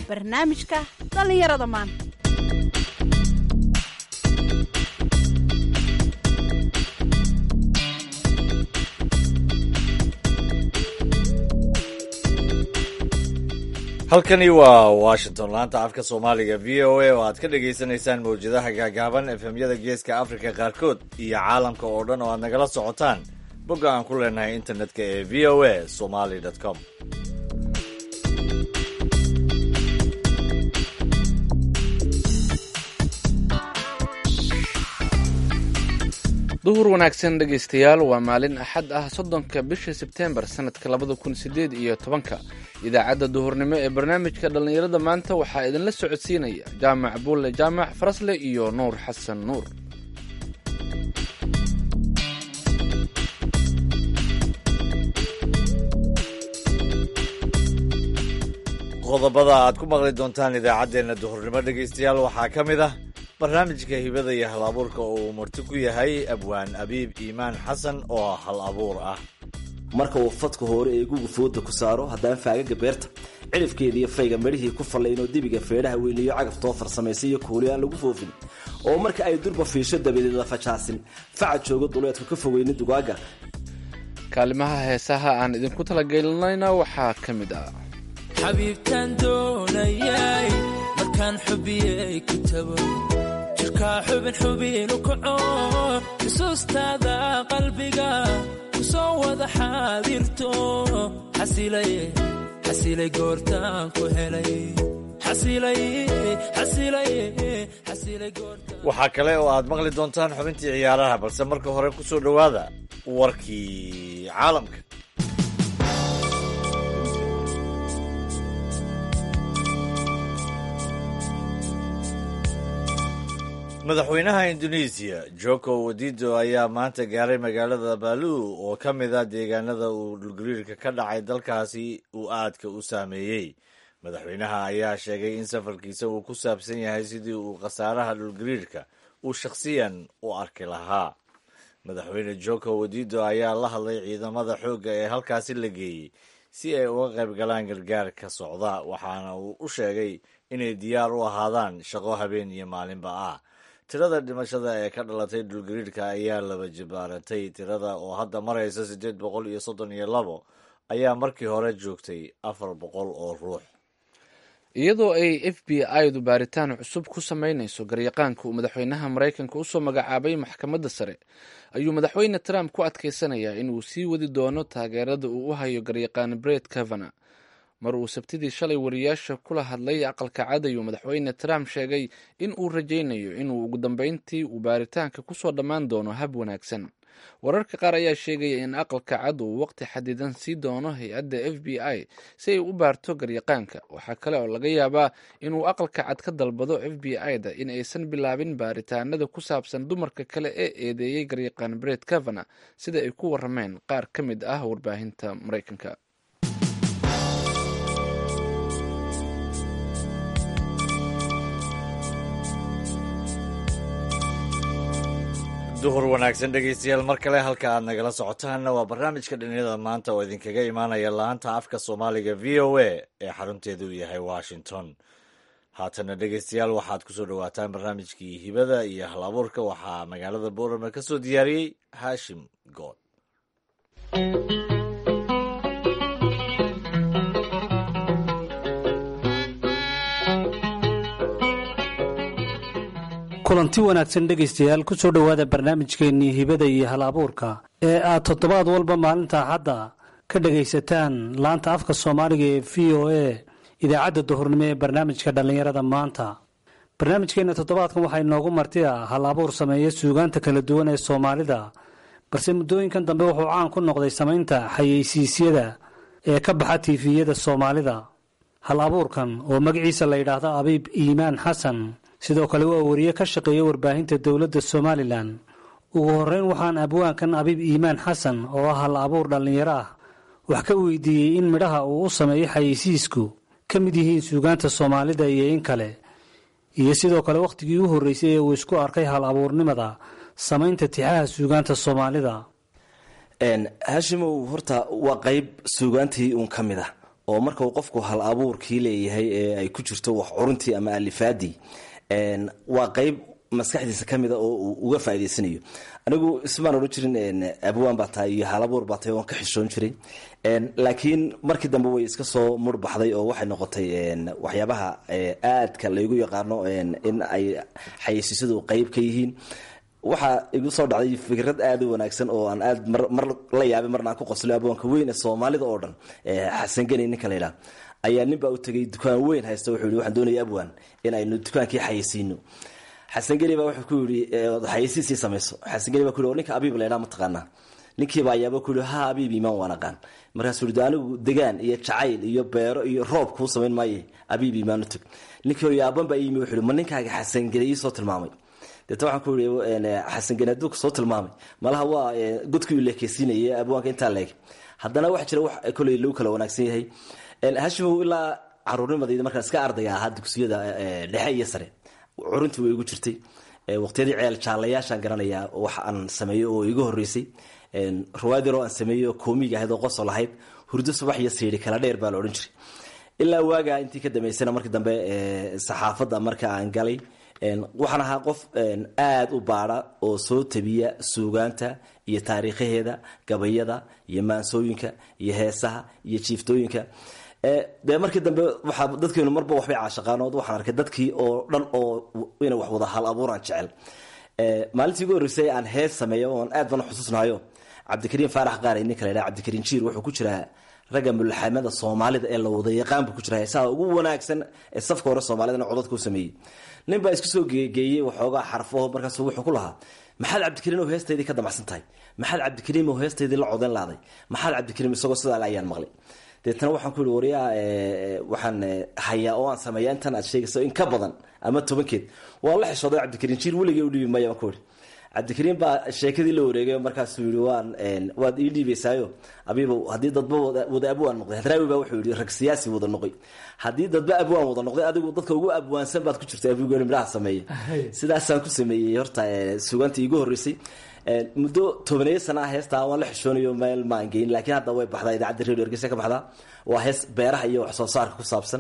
barnaamijka dhallinyarada maanta halkani waa washington laanta afka soomaaliga v o a oo aad ka dhagaysanaysaan mawjadaha gaagaaban efemyada geeska afrika qaarkood iyo caalamka oo dhan oo aad nagala socotaan bogga aan ku leenahay internetka ee v o a somali com duhur wanaagsan dhegaystayaal waa maalin axad ah soddonka bisha sebteembar sanadka labada kun sideed iyo tobanka idaacadda duhurnimo ee barnaamijka dhallinyarada maanta waxaa idinla socodsiinaya jaamac buulle jaamac farasle iyo nuur xasan nuur qodobada aad ku maqli doontaan idaacaddeenna duhurnimo dhegaystayaal waxaa ka mid ah barnaamijka hibada iyo hal abuurka oo uu marti ku yahay abwaan abiib iimaan xasan oo hal abuur ah marka uu fadka hore ee guga fooda ku saaro haddana faagaga beerta cidhifkeeda iyo fayga midhihii ku fallaynoo dibiga feedhaha weyliyo cagaf too farsamaysa iyo kuuli aan lagu foofin oo marka ay durba fiisho dabadeed la fajaasin faca jooga duleedku ka fogeyni dugaaga kaalimaha heesaha aan idinku talagelinayna waxaa ka mid ah xabiibtaan doonayay markaan xubiyey ku tago jirkaa xubin xubinu kaco xusuustaada qalbiga ku soo wada xaadirto xasilay goortaan ku helay waxaa kale oo aad maqli doontaan xubintii ciyaaraha balse marka hore ku soo dhowaada warkii caalamka madaxweynaha indonesiya joko wadido ayaa maanta gaaray magaalada baalu oo ka mid a deegaanada uu dhulgariirka ka dhacay dalkaasi uu aadka u saameeyey madaxweynaha ayaa sheegay in safarkiisa uu ku saabsan yahay sidii uu khasaaraha dhulgariirka uu shakhsiyan u arki lahaa madaxweyne joko wadido ayaa la hadlay ciidamada xoogga ee halkaasi la geeyey si ay uga qayb galaan gargaar ka socda waxaana uu u sheegay inay diyaar u ahaadaan shaqo habeen iyo maalinba ah tirada dhimashada ee ka dhalatay dhulgariirka ayaa laba jibaaratay tirada oo hadda maraysa siddeed boqol iyo soddon iyo labo ayaa markii hore joogtay afar boqol oo ruux iyadoo ay f b i-du baaritaan cusub ku samaynayso garyaqaanka uu madaxweynaha maraykanka usoo magacaabay maxkamadda sare ayuu madaxweyne trump ku adkaysanayaa inuu sii wadi doono taageerada uu u hayo garyaqaan bret kavana mar uu sabtidii shalay wariyaasha kula hadlay aqalka cad ayuu madaxweyne trump sheegay in uu rajaynayo inuu ugu dambeyntii uu baaritaanka kusoo dhammaan doono hab wanaagsan wararka qaar ayaa sheegaya in aqalka cad uu waqti xadidan sii doono hay-adda f b i si ay u baarto garyaqaanka waxaa kale oo laga yaabaa inuu aqalka cad ka dalbado f b i-da in aysan bilaabin baaritaanada ku saabsan dumarka kale ee eedeeyey garyaqaan bret kavana sida ay ku warameen qaar ka mid ah warbaahinta maraykanka duhur wanaagsan dhegaystayaal mar kale halka aad nagala socotaanna waa barnaamijka dhalinyarada maanta oo idinkaga imaanaya laanta afka soomaaliga v o a ee xarunteedu yahay washington haatana dhegaystayaal waxaad kusoo dhowaataan barnaamijkii hibada iyo hal abuurka waxaa magaalada boorama ka soo diyaariyey haashim good kulanti wanaagsan dhegaystayaal ku soo dhowaada barnaamijkeennii hibada iyo hal abuurka ee aad toddobaad walba maalinta axadda ka dhagaysataan laanta afka soomaaliga ee v o a idaacadda duhurnimo ee barnaamijka dhallinyarada maanta barnaamijkeenna toddobaadkan waxaa inoogu marti ah hal abuur sameeya suugaanta kala duwan ee soomaalida balse muddooyinkan dambe wuxuu caan ku noqday samaynta xayeysiisyada ee ka baxa tiifiyada soomaalida hal abuurkan oo magaciisa la yidhaahdo abiib iimaan xasan sidoo kale waa wariye ka shaqeeya warbaahinta dowladda somalilan ugu horreyn waxaan abwaankan abiib iimaan xasan oo ah hal abuur dhallinyaro ah wax ka weydiiyey in midhaha uu u sameeyo xayeysiisku ka mid yihiin suugaanta soomaalida iyo in kale iyo sidoo kale wakhtigii u horreysay ee uu isku arkay hal abuurnimada samaynta tixaha suugaanta soomaalida haashimow horta waa qayb suugaantii uun ka mid ah oo marka uu qofku hal abuurkii leeyahay ee ay ku jirto wax curuntii ama alifaadii waa qeyb maskaxdiisa kamida oo uu uga faa'idaysanayo anigu ismaan odhan jirin abwaan baa tahay iyo halabuur baa tahay waan ka xishoon jiray laakiin markii dambe way iska soo murbaxday oo waxay noqotay waxyaabaha aadka laygu yaqaano in ay xayeysiisyadu qeyb ka yihiin waxaa igu soo dhacday fikrad aada u wanaagsan oo aan aad mar la yaabay marna aan ku qoslo abwaanka weyn ee soomaalida oo dhan xasan geni ninka la yidhaha ayaa nin baa u tegay dukaan weyn haysta wuxuu yihi waxaan doonaya abwaan in aynu dukaankii xayeysiino xasan geni baa wuxuu ku yidhi xayeysiisii samayso xasan geni baa ku yidhi ninka abiib la yidhaha ma taqaanaa ninkiiba ayaaba ku yidhi ha abiib iimaan waan aqaan markaasuu yidhi anigu degaan iyo jacayl iyo beero iyo roob kuu samayn maaye abiib iimaan u tag ninkii yaaban baa iimi wuxuu yidhi ma ninkaaga xasan geni iisoo tilmaamay deeta waxaan ku yidhi xasan geni hadduu kasoo tilmaamay malaha waa godkii leekeysiinaya abwaanka intaa leeg haddana waxa jira wax koley lagu kala wanaagsan yahay hashimow ilaa caruurnimadayda markaan iska ardayga ahaa dugsiyada dhexe iyo sare curuntii way igu jirtay waqtiyadii ceel jaalayaashaan garanayaa wax aan sameeyo oo iga horeysay ruwaad yaroo aan sameeyo koomiga ahayd oo qosol ahayd hurdo subax iyo siidhi kala dheer baa la odhan jiray ilaa waagaa intii ka dambeysana markii dambe saxaafadda marka aan galay waxaan ahaa qof aada u baada oo soo tabiya suugaanta iyo taariikhaheeda gabayada iyo maansooyinka iyo heesaha iyo jiiftooyinka dee markii dambe waxaa dadkeenu marba waxbay caashaqaanood waxaan arkay dadkii oo dhan oo inay wax wada hal abuuraan jecel maalintii ugu horreysay aan hees sameeyo oon aad bana xusuusnahayo cabdikariim faarax qaar ninka la yidhaha cabdikariim jiir wuxuu ku jiraa ragga mulxamada soomaalida ee la wada yaqaan buu ku jira heesaha ugu wanaagsan ee safka hore soomaalidana codadka u sameeyey nin baa isku soo geeyey waxoogaa xarfaho markaas wuxuu ku lahaa maxaad cabdikariim oo heestaydii ka damacsan tahay maxaad cabdikariim oo heestaydii la codan laaday maxaad cabdikariim isagoo sidaa ayaan maqlay deetana waxaan ku yihi waryaa waxaan hayaa oo aan sameeya intan aad sheegayso in ka badan ama tobankeed waan la xishooday cabdikariim jiir weligay u dhiibi maya baan ku ihi cabdikariim baa sheekadii la wareegay markaasuu yihi waan waad ii dhiibaysaayo abiibow haddii dadba wada abwaan noqday hadraawi baa wuxuu yihi rag siyaasi wada noqoy haddii dadba abwaan wada noqday adigu dadka ugu abwaansan baad ku jirta abigooni midhaha sameeya sidaasaan ku sameeyey horta suugaantii iigu horreysay muddo tobaneeyo sana ah heestaa waan la xishoonayo meel maan geyn laakiin hadda way baxdaa idaacadda radio ergeysa ka baxdaa waa hees beeraha iyo wax soo saarka ku saabsan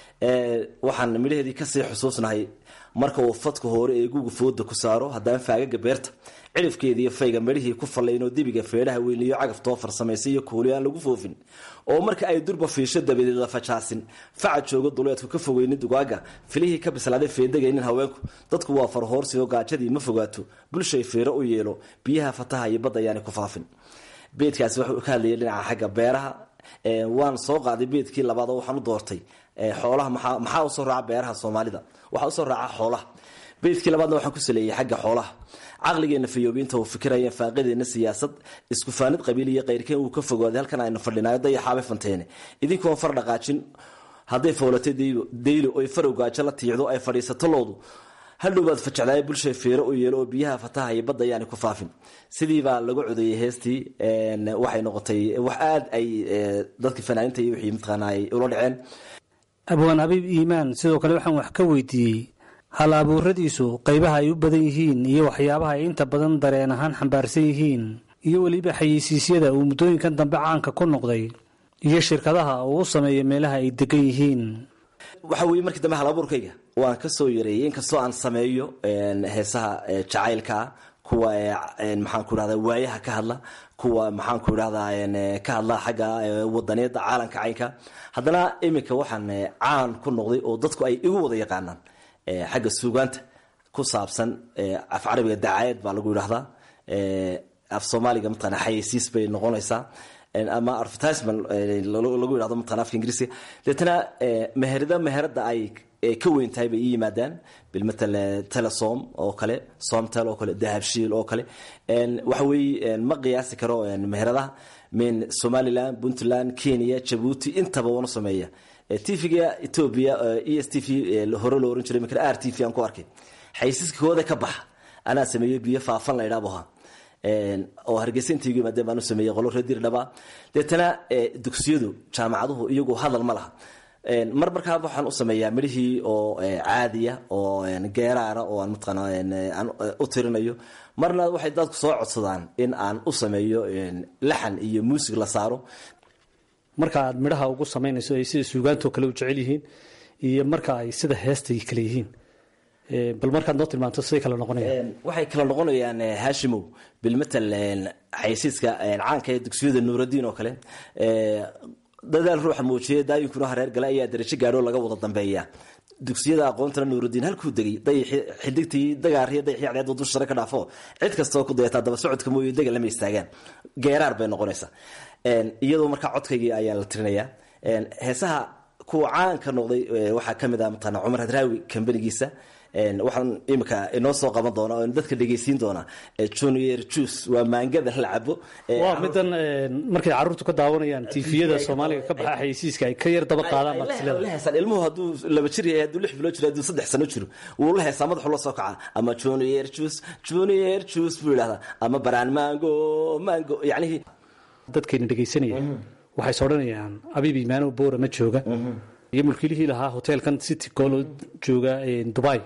waxaan midhaheedii kasii xusuusnahay marka uu fadka hore ee guga fooda ku saaro haddana faagaga beerta cirifkeeda iyo fayga midhihii ku fallaynoo dibiga feedhaha weyniyo cagaftoo farsamaysa iyo kuuli aan lagu foofin oo marka ay durba fiisho dabadeed la fajaasin faca joogo duleedku ka fogeynin dugaaga filihii ka bislaaday feedagaynin haweenku dadku waa farhoorsioo gaajadii ma fogaato bulshay feero u yeelo biyaha fataha iyo badda ayaanay ku faafin beedkaasi wuxuu ka hadlayay dhinaca xagga beeraha waan soo qaaday beedkii labaad oo waxaan u doortay xoolaha maxaa usoo raaca beeraha soomaalida waxaa usoo raaca xoolaha beydkii labaadna waxaan ku saleeyey xagga xoolaha caqligeena fayoobiinta uu fikiraya faaqadeena siyaasad iskufaanid qabiil iyo qayrkeen uu ka fogaaday halkan aynu fadhinayo dayaxaabay fanteene idinkoon far dhaqaajin hadday fowlatay daylo oy farow gaajo la tiicdo ay fadhiisato loodu hadhowbaad fajecdaaya bulshay feero u yeelo oo biyaha fataha iyo badda ayaanay ku faafin sidiibaa lagu codeeyey heestii waxay noqotay wax aada ay dadka fanaaninta iyo wixii mataqaana ay ula dhaceen abwaan habiib iimaan sidoo kale waxaan wax ka weydiiyey hal abuuradiisu qaybaha ay u badan yihiin iyo waxyaabaha ay inta badan dareen ahaan xambaarsan yihiin iyo weliba xayeysiisyada uu muddooyinkan dambe caanka ku noqday iyo shirkadaha uu u sameeyo meelaha ay degan yihiin waxa weye markii dambe hal abuurkayga waan ka soo yareeyey inkastoo aan sameeyo heesaha jacaylkaa kuwa maxaan ku idhahda waayaha ka hadla kuwa maxaan ku idhahdaa ka hadla xagga wadaneeda caalamka caynka haddana iminka waxaan caan ku noqday oo dadku ay igu wada yaqaanaan xagga suugaanta ku saabsan af carabiga dacaayad baa lagu yidhahdaa af soomaaliga mataqana xayeysiis bay noqonaysaa ama advertisement lagu yidhahdo mataqana afka ingiriisiga deetana meherada meherada ay ka weyn tahay bay ii yimaadaan bilmatal telesom oo kale somtel oo kale dahabshiil oo kale waxa weeye ma qiyaasi karo meheradaha min somaliland puntland kenya jabuuti intaba wana sameeya tvga ethoobia e s t v hore loo oran jiray imikana r t v aan ku arkay xaysiiska kooda ka baxa anaa sameeyey biyo faafan la idhaabo ha oo hargeysa inta igu yimaadeen baan u sameeyey qolo reer dirdhaba deetana dugsiyadu jaamacaduhu iyagu hadal ma laha mar markaa waxaan u sameeyaa midhihii oo caadiya oo geeraara oo aan mataqaana aan u tirinayo marna waxay dadku soo codsadaan in aan u sameeyo laxan iyo muusig la saaro marka aad midhaha ugu samaynayso ay sida suugaantoo kale u jecel yihiin iyo marka ay sida heestay kale yihiin Eh, bal markaad noo tilmaanto siday kale noqonayaan Een, waxay kala noqonayaan eh, haashimow bilmatal een, xaysiiska een, caanka ee dugsiyada nuuradiin oo kale Eh, dadaal ruuxa muujiyay daayinkuna hareer gale ayaa darajo gaadho laga wada dambeeya dugsiyada aqoontana nuurudiin halkuu degay dayixi xidigtii dagaariyo dayixii cadceed dusha sare ka dhaafo cid kastoo ku dayataa daba socodka mooye dega lama istaagaan geeraar bay noqonaysaa Een, iyadoo markaa codkaygii ayaa la tirinayaa Een, heesaha kuwa caanka noqday eh, waxaa ka mid ah mataqaana cumar hadraawi kambanigiisa Een, waxaan imika inoo soo qaban doona oo dadka dhegeysiin doona eh, junior juice waa maangada la cabo Eh, waa midan eh, markay caruurtu ka daawanayaan tiifiyada soomaaliga ka baxa xayeysiiska ay ka yar daba qaadaan Ay- ay marsilada la heesaan ilmuhu hadduu laba jir yahay hadduu lix bilood jiro hadduu saddex sano jiro wuu la heesaa madaxu la soo kaca ama junior juice junior juice buu yidhahdaa ama baraan mango mango yacnihii dadkayna dhegaysanaya waxay is odhanayaan abiib imaano boora ma jooga iyo mulkiilihii lahaa hoteelkan city goolo jooga eh, dubai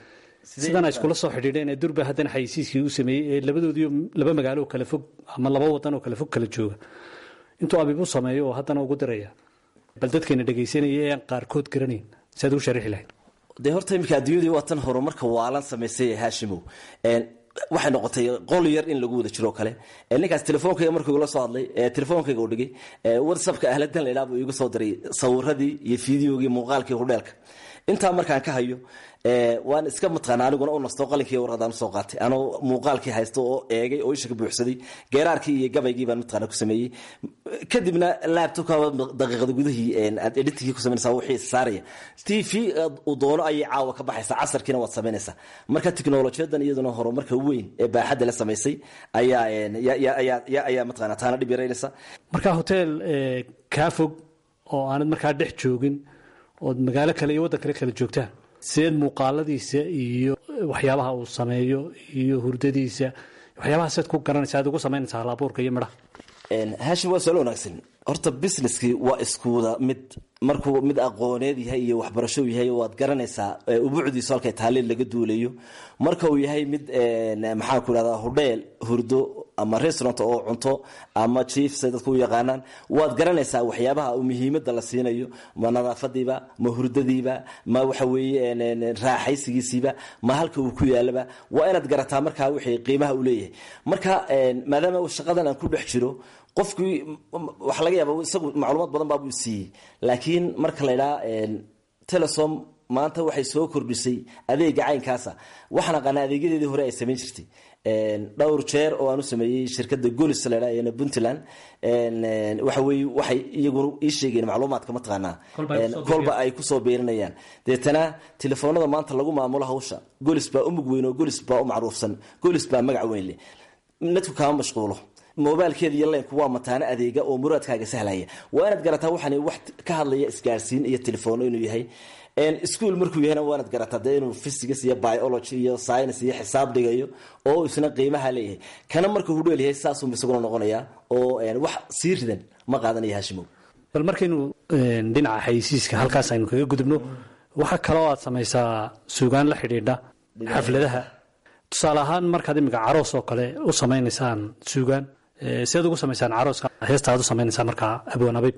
sidan ay iskula soo xidhiidheen ee durba haddana xayeysiiskii u sameeyey ee labadoodii laba magaalo oo kale fog ama laba wadan oo kale fog kala jooga intuu abiib u sameeyo oo haddana ugu diraya bal dadkayna dhegaysanaya ee aan qaarkood garanayn si aad ugu sharixi lahayd dee horta iminka adduunyadii waa tan horumarka waalan samaysay ee haashimow Een, waxay noqotay qol yar in lagu wada jiro oo kale Ee, ninkaas telefoonkayga markuu igula soo hadlay ee telefoonkayga uu dhigay ee, whatsappka ahladan la idhaha buu iigu soo diray sawiradii iyo fiideogii muuqaalkii hudheelka intaa markaan ka hayo ee, waan iska mataqaana aniguna u nasto qalinkii warqadaan usoo qaatay anoo muuqaalkii haysto oo eegay oo isha ka buuxsaday geeraarkii iyo gabaygii baan mataqaana ku sameeyey kadibna laptopka daqiiqada gudihii een, aad editingkii ku samaynaysaa wixii saaraya t v uu doono ayay caawa ka baxaysaa casarkiina waad samaynaysaa marka tiknolojiyadan iyaduna horumarka weyn ee baaxadda la samaysay ayaa een, ya- ya- ayaa ya- ayaa mataqaana taana dhib yaraynaysa marka hotel eh, kaa fog oo aanad markaa dhex joogin ood magaalo kale iyo waddan kale kala joogtaan sideed muuqaaladiisa iyo waxyaabaha uu sameeyo iyo hurdadiisa waxyaabaha siad ku garanaysa aad ugu samaynaysaa halabuurka iyo midhaha Een, haashim waa su-aal wanaagsan horta businesskii waa iskuwada mid markuu mid aqooneed yahay iyo waxbarasho uu yahay waad garanaysaa ee, ubuucdiisu halkay taaliin laga duulayo marka uu yahay mid een, maxaan ku idhahdaa hudheel hurdo ama restaurant oo cunto ama chief say dadku u yaqaanaan waad garanaysaa waxyaabaha uu muhiimadda la siinayo ma nadaafadiiba ma hurdadiiba ma waxa weeye een, een, raaxaysigiisiiba ma halka uu ku yaalaba waa inaad garataa markaa wixii qiimaha uu leeyahay marka een, maadaama uu shaqadan aan ku dhex jiro qofkii waxa laga yaaba isagu macluumaad badan baabuu siiyey laakiin marka la idhaha telesom maanta waxay soo kordhisay adeega caynkaasa waxaan aqaanaa adeegyadeedii hore ay samayn jirtay Een, dhowr jeer oo aan u sameeyey shirkada golis la idhaha ee puntland Een, een, waxa weye waxay iyaguna ii sheegeen macluumaadka mataqaanaa Kolba ay Een, kusoo kolba ay kusoo beerinayaan deetana telefoonada maanta lagu maamulo hawsha golis baa u mug weyn oo golis baa u macruufsan golis baa magac weyn leh nadku kaama mashquulo mobilkeeda iyo leynku waa mataano adeega oo muraadkaaga sahlaya waa inaad garataa waxaan wax ka hadlaya isgaarsiin iyo telefoon inuu yahay ischool markuu yahayna waa inaad garataa dee inuu physics iyo biology iyo science iyo xisaab dhigayo oo isna qiimaha leeyahay kana marka uu dheel yahay saasuu isaguna noqonayaa oo wax sii ridan ma qaadanaya hashimow bal markaynu dhinaca xayisiiska halkaas aynu kaga gudubno waxaa kaloo aad samaysaa suugaan la xidhiidha xafladaha tusaale ahaan markaad imika caroos oo kale u samaynaysaan suugaan siaad ugu samaysaan carooska heesta aad u samaynaysaan markaa abwaan abayb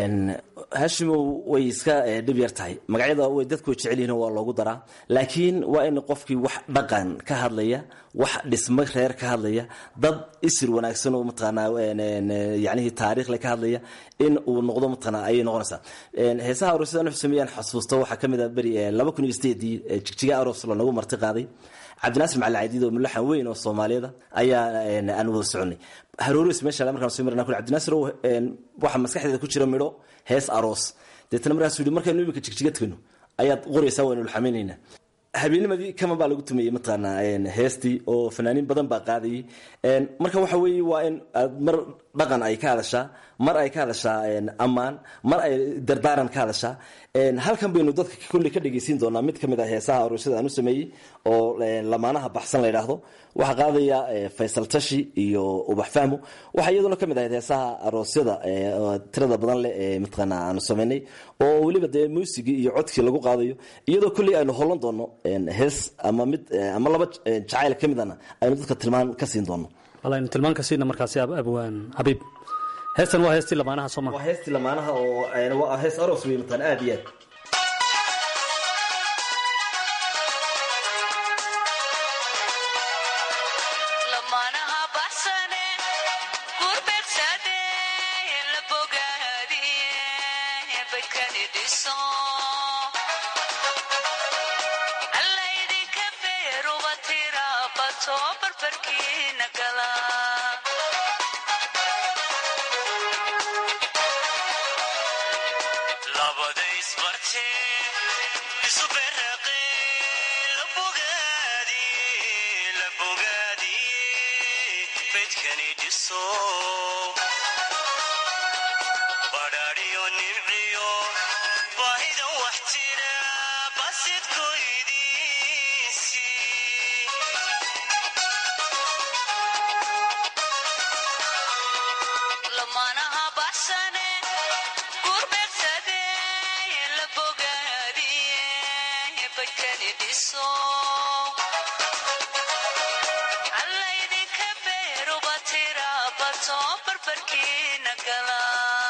hashimow way iska dhib yar tahay magacyada way dadku jecel yihiin waa loogu daraa laakiin waa in qofkii wax dhaqan ka hadlaya wax dhismo reer ka hadlaya dad isir wanaagsan oo mataqaanaa yacnihii taariikhle ka hadlaya in uu noqdo mataqaanaa ayay noqonaysaa heesaha aroosyada nuxu sameeyaan xasuusto waxaa ka mid ah beri laba kun iyo sideedii jigjiga aroos lanagu marti qaaday cabdinaasir macali cadiid oo mulaxan weyn oo soomaaliyada ayaa aan wada soconay haroores meesha markaan soo marnaa cabdinaasir waxa maskaxdeeda ku jira midho hees aroos deetana markaasuu yidhi markaynu imika jigjiga tegno ayaad qoraysaa waynu laxamaynaynaa habeennimadii kaman baa lagu tumeeyey mataqaanaa heestii oo fanaaniin badan baa qaadayay marka waxa weeye waa in aad mar dhaqan ay ka hadashaa mar ay ka hadashaa ammaan mar ay dardaaran ka hadashaa halkan baynu dadka kolley ka dhegeysiin doonaa mid ka mid ah heesaha aroosyada aan u sameeyey oo lamaanaha baxsan la yidhaahdo waxaa qaadaya faysal tashi iyo ubax fahmo waxaa iyaduna ka mid ahayd heesaha aroosyada tirada badan leh ee mataqaanaa aanu sameynay oo weliba dee muusigii iyo codkii lagu qaadayo iyadoo kolley aynu holan doono hees ama mid ama laba jacayl ka midana aynu dadka tilmaan ka siin doono wal aynu tilmaan ka siina markaasi abwaan xabiib heestan waa heestii lamaanaha soo waa maha heestii lamaanaha oo een, waa hees aroos wey mataan aad iyo aad lamaanaha baxsane gurbeegsade la bogaadiye badkani dhiso allaydinka beeruba tira bato barbarkiina gala labada isbarte isu beraqe la bogaadi la bogaadi bedkani dhiso badhaadhiyo nimciyo baahidan wax tira basidkoydiisi lamaanaha baxsane gurbeegsade la bogaadiye badkani dhiso allaydinka beeruba tira bato barbarkiina gala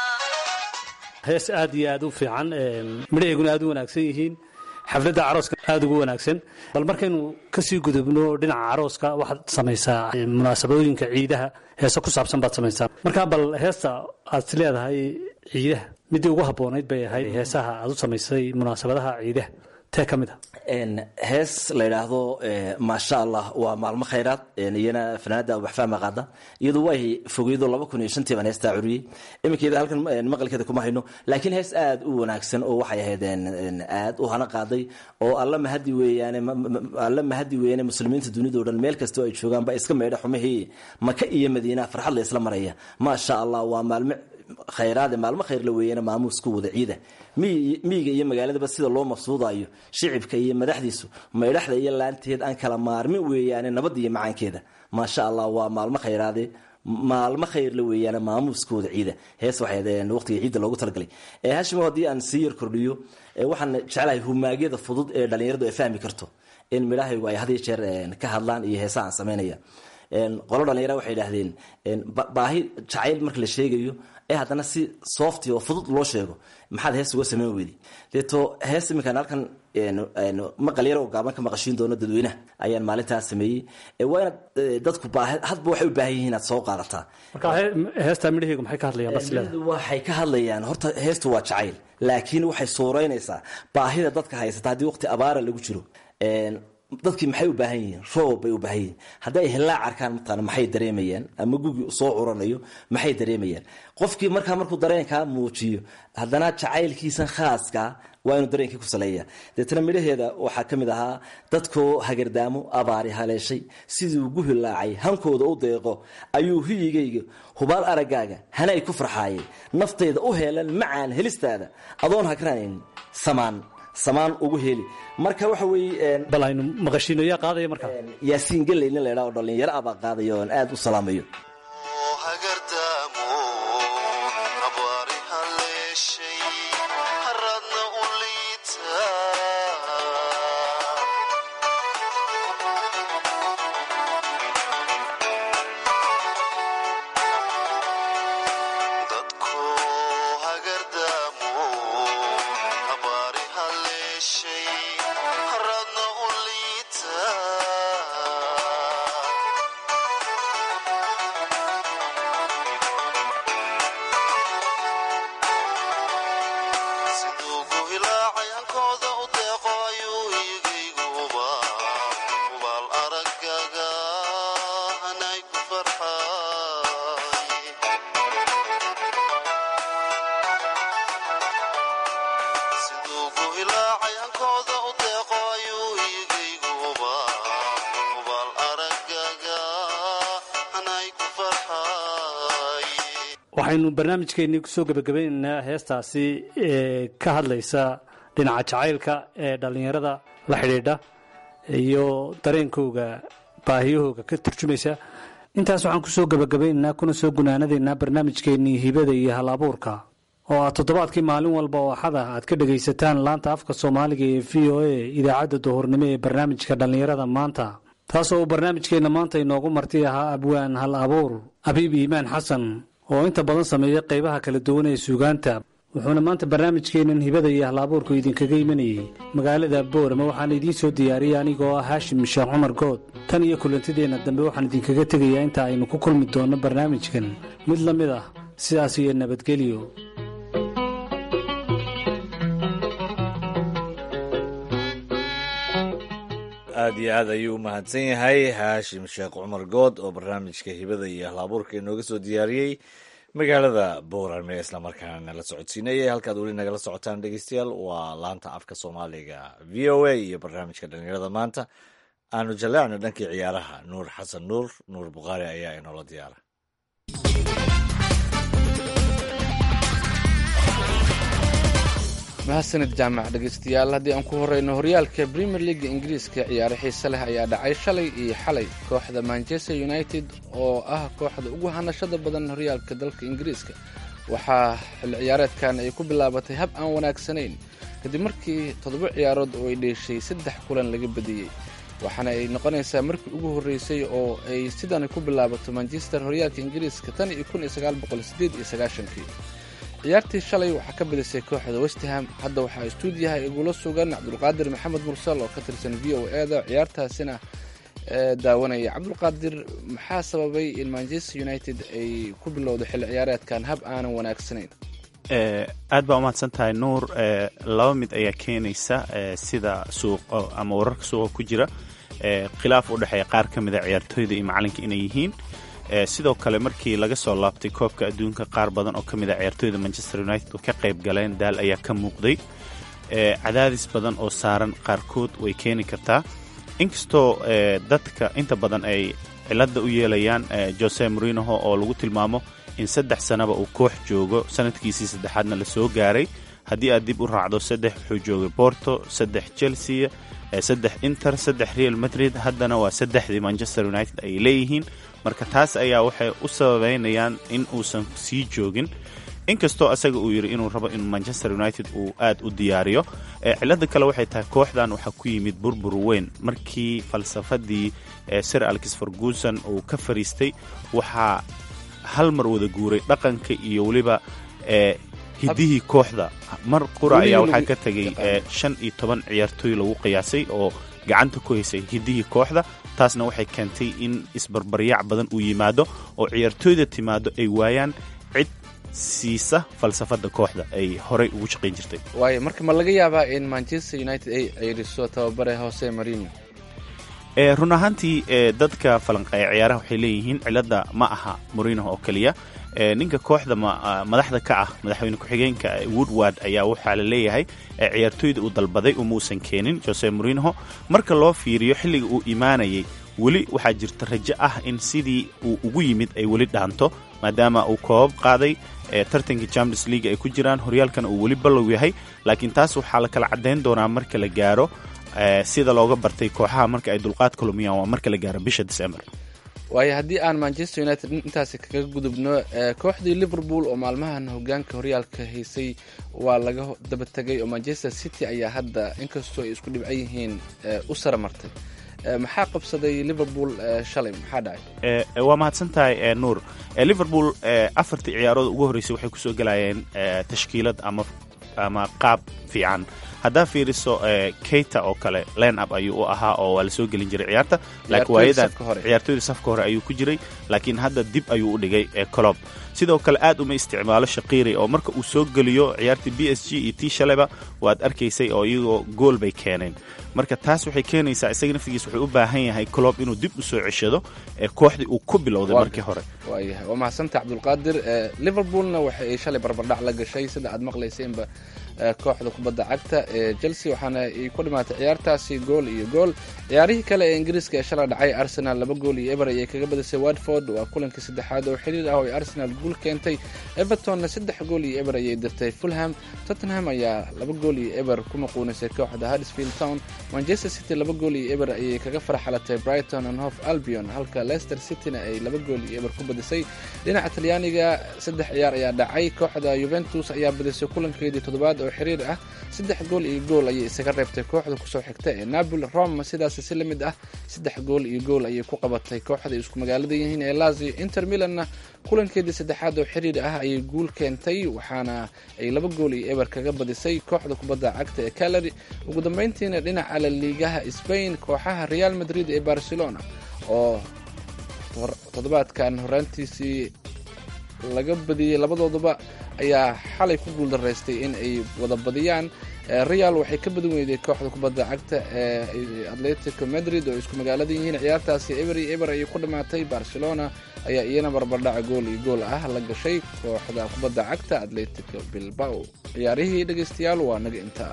hees aad iyo aad u fiican midhaheeguna aad u wanaagsan yihiin xafladda carooska aad ugu wanaagsan bal markaynu kasii gudubno dhinaca carooska waxaad samaysaa eh, munaasabadooyinka ciidaha heese ku saabsan baad samaysaa marka bal heesta aad is leedahay ciidaha midii ugu habboonayd bay ahayd heesaha aad u samaysay munaasabadaha ciidaha tee ka mid a Een, hees la yidhaahdo eh, maasha allah waa maalmo khayraad een, iyana fanaanada waxfahma qaada iyadu way fogeydo laba kun iyo shantii baan heestaa curiyey iminkeeda halkan een, maqalkeeda kuma hayno laakiin hees aad u wanaagsan oo waxay ahayd een, een, aad u hana qaaday oo alla mahadi weeyaane ma- ma- alla mahadi weeyaane muslimiinta dunidao dhan meel kastoo ay joogaan ba iska meedha xumihii maka iyo madiina farxad la isla maraya maasha allah waa maalmo khayraade maalmo khayr la weeyana maamuusku wada ciida miyi- miyiga iyo magaaladaba sida loo mafsuudayo shicibka iyo madaxdiisu maydhaxda iyo laanteed aan kala maarmin weeyaane nabadda iyo macaankeeda maasha allah waa maalmo khayraade maalmo khayr la weeyaane maamuuskooda ciida hees waxay ahayd waqtiga ciidda loogu talagalay ee hashimo haddii aan sii yar kordhiyo ee waxaan jeclahay humaagyada fudud ee dhallinyaradu ay fahmi karto in midhahaygu ay had iyo jeer een, ka hadlaan iyo heesaha aan samaynaya Een, qolo dhalinyara waxay idhaahdeen een, ba- baahi jacayl marka la sheegayo ee haddana si softy oo fudud loo sheego maxaad hees uga samayn weydi deeto hees iminkaan halkan een, een, maqal yar oo gaaban ka maqashiin doono dadweynaha ayaan maalintaas sameeyey Ee, waa inaad ee, dadku baahi- hadba waxay u baahan yihiin inaad soo qaadataa marka he- heestaa midhaheegu maxay ka hadlayaan bas leedahay Dawladdu waxay ka hadlayaan horta heestu waa jacayl laakiin waxay suureynaysaa baahida dadka haysata haddii waqti abaara lagu jiro Een, dadkii maxay u baahan yihiin roob bay u baahan yihiin haddii ay hillaac arkaan mataqaana maxay dareemayaan ama gugi soo curanayo maxay dareemayaan qofkii markaa markuu dareenkaa muujiyo haddana jacaylkiisan khaaska waa inuu dareenkii ku saleeya deetana midhaheeda waxaa ka mid ahaa dadkoo hagardaamo abaari haleeshay siduu ugu hilaacay hankooda u deeqo ayuu hiyigayga hubaal araggaaga hanay ku farxaayay naftayda u heelan macaan helistaada adoon hagranayn samaan samaan ugu heli marka waxa weeye een, bal aynu maqashiino yaa qaadaya markaa een, yaasiin galley nin la idhaha oo dhallinyaro ah baa qaadaya oon aad u salaamayo hagardaamo abaari haleeshay haradna u liita dadku hagardaamo abaari haleeshay haradna u liita siduu ku hilaacay hankooda u deeqo ayuu iyagaygu hubaa hubaal aragaga hanay ku farxay siduu ku hilaacay hankooda u deeqo ayuu iyagaygu hubaa hubaal aragaga hanay ku farxay waxaynu barnaamijkeennii kusoo gebagabaynaynaa heestaasi ee ka hadlaysa dhinaca jacaylka ee dhallinyarada la xidhiidha iyo dareenkooga baahiyahooga ka turjumaysa intaas waxaan kusoo gebagabaynaynaa kuna soo gunaanadaynaa barnaamijkeennii hibada iyo hal abuurka oo aad toddobaadkii maalin walba oo axada aad ka dhegaysataan laanta afka soomaaliga ee v o a idaacadda duhurnimo ee barnaamijka dhallinyarada maanta taasoo uu barnaamijkeenna maanta inoogu marti ahaa abwaan hal abuur abiib iimaan xasan oo inta badan sameeya qaybaha kala duwan ee suugaanta wuxuuna maanta barnaamijkeennan hibada iyo hal-abuurku idinkaga imanayey magaalada boorama waxaana idiin soo diyaariyey anigoo ah haashim sheekh cumar good tan iyo kulantideenna dambe waxaan idinkaga tegayaa inta aynu ku kulmi doonno barnaamijkan mid la mid ah sidaas iyo nabadgelyo aad iyo aad ayuu u mahadsan yahay haashim sheekh cumar good oo barnaamijka hibada iyo hal-abuurka inooga soo diyaariyey magaalada boorame islamarkaana nala socodsiinaya halkaad weli nagala socotaan dhegeystayaal waa laanta afka soomaaliga v o a iyo barnaamijka dhalinyarada maanta aanu jaleecno dhankii ciyaaraha nuur xasan nuur nuur bukhaari ayaa inoola diyaara mahadsanid jaamac dhegeystayaal haddii aan ku horeyno horyaalka premier leaga ingiriiska ciyaaro xiise leh ayaa dhacay shalay iyo xalay kooxda manchester united oo ah kooxda ugu hanashada badan horyaalka dalka ingiriiska waxaa xilli ciyaareedkan ay ku bilaabatay hab aan wanaagsanayn kadib markii toddoba ciyaarood oo ay dheeshay saddex kulan laga badiyey waxaana ay noqonaysaa markii ugu horreysay oo ay sidan ku bilaabato manchester horyaalka ingiriiska tan iyo kun iyo sagaal boqol sideed iyo sagaashankii ciyaartii shalay waxaa ka badisay kooxda westham hadda waxaa istuudiyaha igula sugan cabdulqaadir maxamed mursal oo ka tirsan v o e da ciyaartaasina daawanaya cabdulqaadir maxaa sababay in manchester united ay ku bilowdo xilli ciyaareedkan hab aanan wanaagsanayn aad baa umahadsan tahay nuur laba mid ayaa keenaysa sida suuq ama wararka suuqa ku jira khilaaf u dhexeeya qaar ka mida ciyaartooyda iyo macalinka inay yihiin sidoo kale markii laga soo laabtay koobka adduunka qaar badan oo ka mid a ciyaartooyda manchester united oo ka qayb galeen daal ayaa ka muuqday cadaadis badan oo saaran qaarkood way keeni kartaa inkastoo dadka inta badan ay cilada u yeelayaan jose morinoho oo lagu tilmaamo in saddex sanaba uu koox joogo sanadkiisii saddexaadna la soo gaaray haddii aad dib u raacdo saddex wuxuu joogay borto saddex chelsea saddex inter saddex real madrid haddana waa saddexdii manchester united ay leeyihiin marka taas ayaa waxay u sababeynayaan in uusan sii joogin inkastoo asaga uu yidhi inuu rabo in manchester united uu aad u diyaariyo cilada kale waxay tahay kooxdan waxaa ku yimid burbur weyn markii falsafadii sir alkis ferguson uu ka fariistay waxaa hal mar wada guuray dhaqanka iyo weliba hidihii kooxda mar qura ayaa waxaa ka tegay shan iyo toban ciyaartooy lagu qiyaasay oo gacanta ku haysay hidihii kooxda taasna waxay keentay in isbarbaryac badan uu yimaado oo ciyaartooyda timaado ay waayaan cid siisa falsafada kooxda ay horay ugu shaqayn jirtay waayo marka ma laga yaabaa in manchester united ay ceyriso tababare hose marino run ahaantii dadka falanqeeya ciyaaraha waxay leeyihiin cilada ma aha morino oo keliya ninka kooxda madaxda ka ah madaxweyne ku-xigeenka woodward ayaa waxaa la leeyahay ciyaartooyda uu dalbaday umuusan keenin jose morinoho marka loo fiiriyo xilliga uu imaanayay weli waxaa jirta rajo ah in sidii uu ugu yimid ay weli dhaanto maadaama uu koobab qaaday tartankii champions league ay ku jiraan horyaalkana uu weli ballow yahay laakiin taas waxaa la kala caddayn doonaa marka la gaaro sida looga bartay kooxaha marka ay dulqaadka lumiyaan waa marka la gaaro bisha december waayo haddii aan manchester united intaasi kaga gudubno kooxdii liverpool oo maalmahan hogaanka horyaalka haysay waa laga daba tegay oo manchester city ayaa hadda inkastoo ay isku dhibcan yihiin u sara martay maxaa qabsaday liverpool shalay maxaa dhacay waa mahadsan tahay nuur liverpool afartii ciyaarood ugu horreysay waxay kusoo gelayeen tashkiilad ama ama qaab fiican haddaa fiiriso keita oo kale line up ayuu u ahaa oo waa la soo gelin jiray ciyaarta laakiin waayadan ciyaartooyda safka hore ayuu ku jiray laakiin hadda dib ayuu u dhigay colob sidoo kale aad uma isticmaalo shaqiiri oo marka uu soo geliyo ciyaartii b s g iyo tii shaleba waad arkaysay oo iyagoo gool bay keeneen marka taas waxay keenaysaa isaga naftigiis wuxuu u baahan yahay colob inuu dib u soo ceshado kooxdii uu ku bilowday markii hore waayahay waa mahadsantaha cabdulqaadir liverpoolna waxa ay shalay barbardhac la gashay sida aad maqlayseenba kooxda kubadda cagta ee chelsea waxaana ay ku dhimaatay ciyaartaasi gool iyo gool ciyaarihii kale ee ingiriiska ee shalay dhacay arsenal laba gool iyo eber ayay kaga badisay watford waa kulankii saddexaad oo xiriir ah oo ay arsenal guul keentay evertonna saddex gool iyo eber ayay dirtay fulham tottenham ayaa laba gool iyo eber ku maquunisay kooxda huddersfield town manchester city laba gool iyo eber ayay kaga farxalatay brighton and hof albion halka leicester cityna ay laba gool iyo eber ku badisay dhinaca talyaaniga saddex ciyaar ayaa dhacay kooxda yuventus ayaa badisay kulankeedii toddobaad oo xiriir ah saddex gool iyo gool ayay isaga reebtay kooxda kusoo xigta ee napoli rome sidaas si la mid ah saddex gool iyo gool ayay ku qabatay kooxda isku magaalada yihiin ee lazio inter milanna kulankeedii saddexaad oo xiriir ah ayay guul keentay waxaana ay laba gool iyo eber kaga badisay kooxda kubadda cagta ee calary ugu dambeyntiina dhinaca la liigaha spain kooxaha real madrid ee barcelona oo toddobaadkan horaantiisii laga badiyey labadooduba ayaa xalay ku guuldaraystay in ay wada badiyaan real waxay ka badan weyday kooxda kubadda cagta ee atletico madrid oo isku magaalada yihiin ciyaartaasi eber iyo eber ayay ku dhammaatay barcelona ayaa iyana barbardhaca gool iyo gool ah la gashay kooxda kubadda cagta atletico bilbao ciyaarihii dhegeystayaal waa naga intaa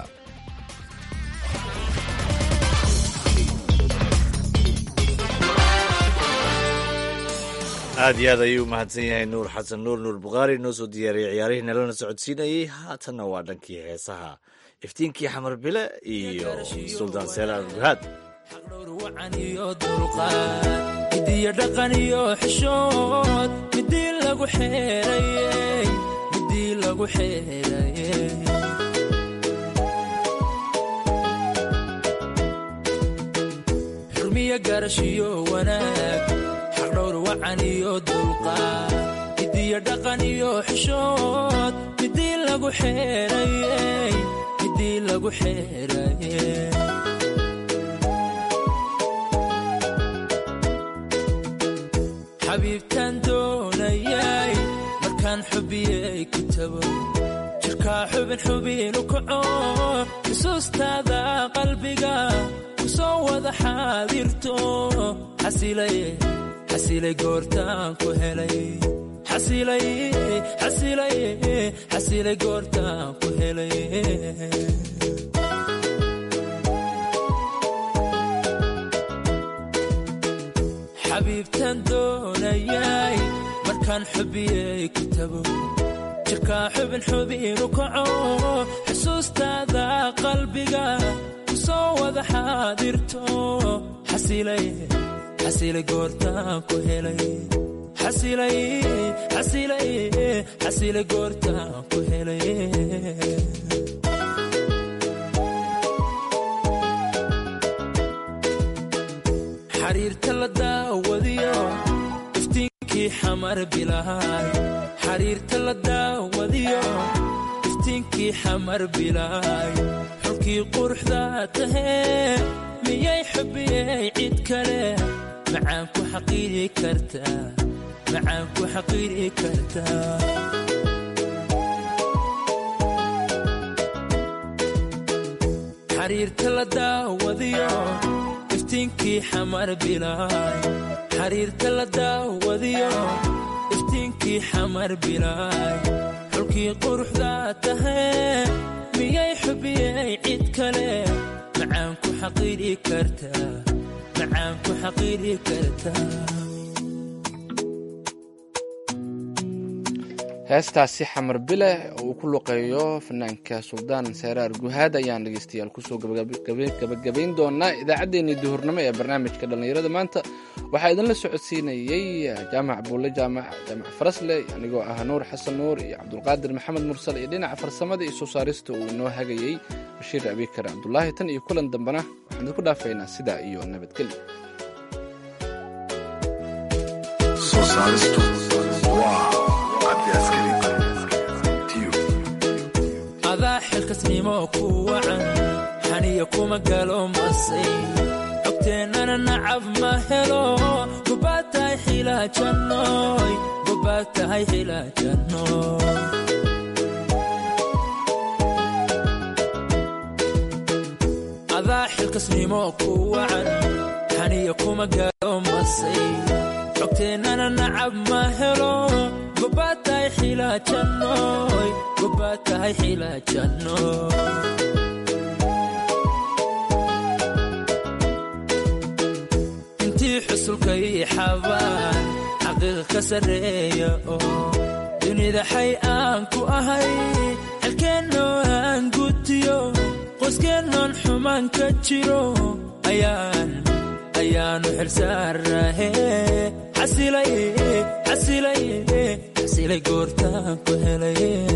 aad iyo aad ayuu u mahadsan yahay nuur xasan nuur nuur bukhaari noo soo diyaariyey ciyaarihii nalana socodsiinayey haatanna waa dhankii heesaha iftiinkii xamar bile iyo suldaan seelaal guhaad xaqdhowr wacan iyo dulqaad midiyo dhaqan iyo xishood midii lagu xeerayey midii lagu xeerayey xurmiyo garashiyo wanaag xaqdhowr wacan iyo dulqaad midiyo dhaqan iyo xishood midii lagu xeerayey midii lagu xeerayey xabiibtaan doonayay markaan xubiyey ku tago jirkaa xubin xubinu kaco xusuustaada qalbiga ku soo wada xaadirto xasilay goortaan ku helay xasilay goortaan ku helay xabiibtaan doonayay markaan xubiyey ku tago jirkaa xubin xubinu kaco xusuustaada qalbiga ku soo wada xaadirto xasilay goortaan ku helay xasilay goortaan ku helay xariirta la daawadiyo iftiinkii xamar bilaay xariirta la daawadiyo iftiinkii xamar bilaay xulkii quruxda tahee miyay xubiyey cid kale macaan ku xaqiiri kartaa macaan ku xaqiiri kartaa xariirta la daawadiyo iftiinkii xamar bilaay xariirta la daawadiyo iftiinkii xamar bilaay xulkii quruxda tahee miyay xubiyey cid kale macaan ku xaqiiri kartaa macaan ku xaqiiri kartaa heestaasi xamar bile oo uu ku luqeeyo fanaanka suldaan seeraar guhaad ayaan dhegeystayaal kusoo gabagabayn doonaa idaacaddeenii duhurnimo ee barnaamijka dhallinyarada maanta waxaa idinla socodsiinayey jaamac buulle jaamac jaamac farasle anigoo ah nuur xasan nuur iyo cabdulqaadir maxamed mursal iyo dhinaca farsamada iyo soo saarista uu inoo hagayey bashiir abikar cabdulaahi tan iyo kulan dambena waxaan idinku dhaafaynaa sidaa iyo nabadgelyo adaa xilkasnimo ku wacan xaniya kuma galo masay xogteennana nacab ma helo gobaad tahay xilaajannoy gobaad tahay xilaajannoy adaa xilkasnimo ku wacan xaniya kuma galo masay xogteennana nacab ma helo gobaad tahay xilaajannoy gobaad tahay xilaajannoy intii xusulka ii xabaan xaqiiqa ka sarreeya oo dunida xay aan ku ahay xelkeennoo aan gutiyo qoskeennan xumaan ka jiro ayaan ayaanu xilsaarahe xasilay xasilay xasilay goortaan ku helay